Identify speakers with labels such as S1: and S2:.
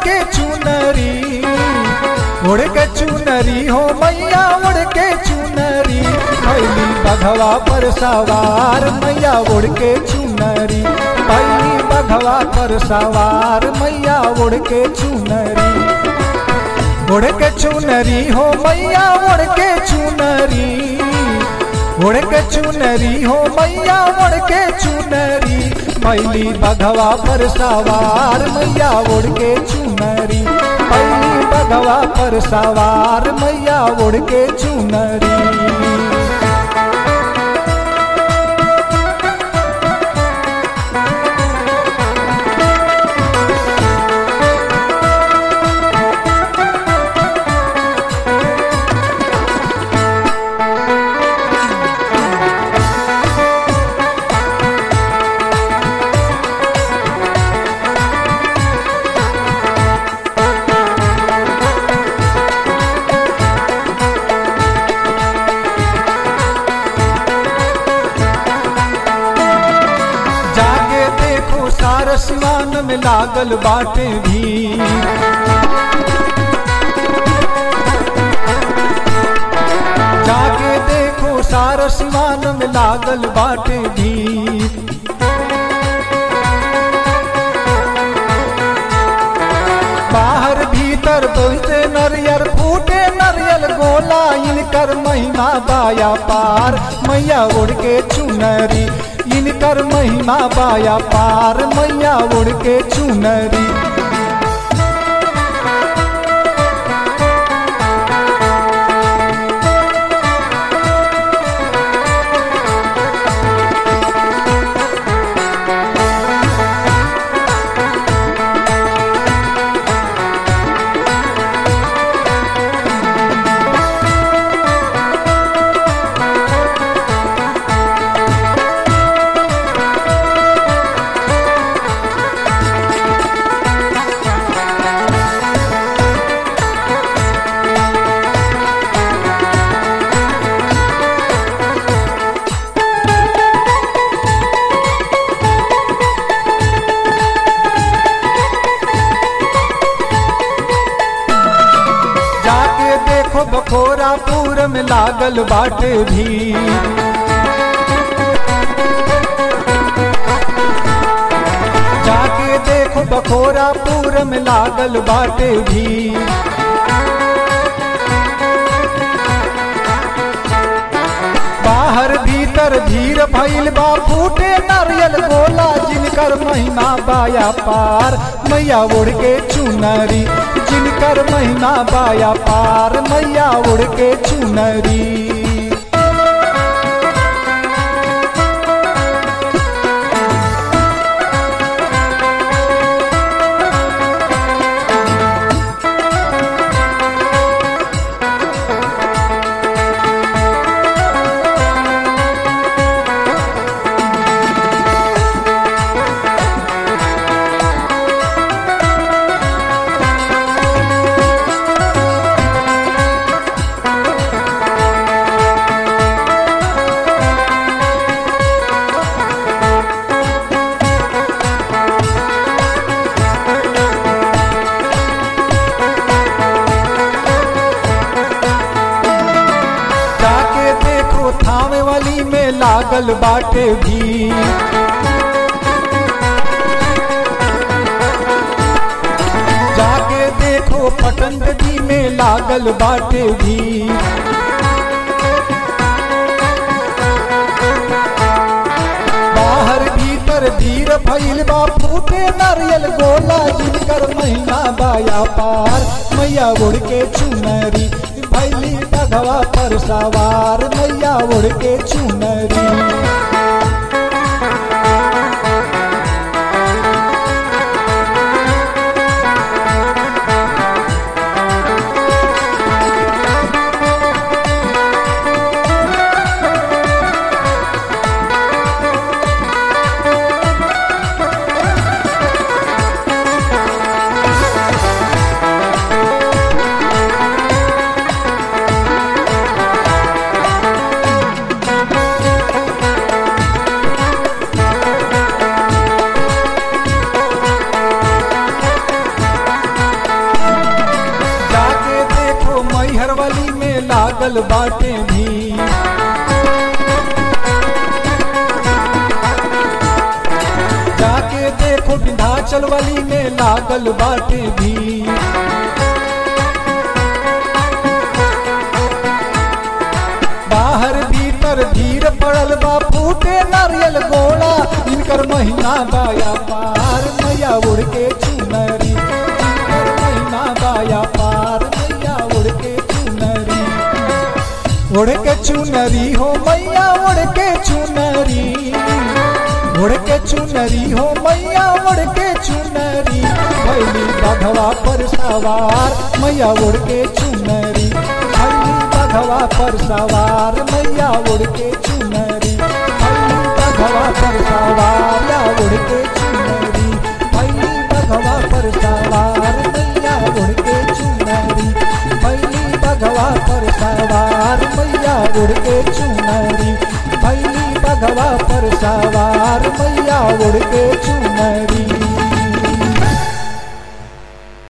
S1: के चुनरी उड़ के चुनरी हो मैया उड़ के चुनरी भैली बघवा पर सवार मैया उड़ के चुनरी भैली बघवा पर सवार मैया उड़ के चुनरी उड़ के चुनरी हो मैया उड़ के चुनरी उड़ के चुनरी हो मैया उड़ के चुनरी मैली बघवा पर सवार मैया उड़ के चुनरी मैली बघवा पर सवार मैया उड़ के चुनरी जाके देखो सार सिवान में लागल बाटे भी जाके देखो सार सिवान में लागल बाटे भी बाहर भीतर बोलते नरियर फूटे नरियल गोला इनकर महिमा बाया पार मैया उड़ के चुनरी इनकर महिमा बाया पार मैया उड़ के चुनरी जाके देखो बखोरापुर में लागल बाटे भी जाके देखो बखोरापुर में लागल बाटे भी बाहर भीतर भीड़ भइल बा फूटे नारियल गोला जिनकर महिमा बाया पार मैया उड़ के चुनरी जिनकर महिमा बाया पार मैया उड़ के चुनरी जाके देखो थावे वाली में लागल बाटे भी जाके देखो पटन नदी में लागल बाटे भी बाहर भीतर भीड़ भइल बा फूटे नारियल गोला जिनकर महीना बाया पार मैया उड़ के चुनरी भैली बघवा पर सवार मैया उड़ के चुनरी लागल बाटे भी जाके देखो विंध्याचल वाली में लागल बाटे भी बाहर भीतर भीड़ पड़ल बा फूटे नारियल गोला इनकर महीना बाया पार मैया उड़ के चुनरी इनकर महीना बाया पार मैया उड़ के चुनरी उड़ के चुनरी हो मैया उड़ के चुनरी उड़ के चुनरी हो मैया उड़ के चुनरी भैली बघवा पर सवार मैया उड़ के चुनरी भैली बघवा पर सवार मैया उड़ के चुनरी भैली बघवा पर सवार या उड़ के चुनरी भैली बघवा पर सवार मैया उड़ के चुनरी भैली बघवा पर सवार मैया उड़ के चुनरी भैली बघवा पर सवार मैया उड़ के चुनरी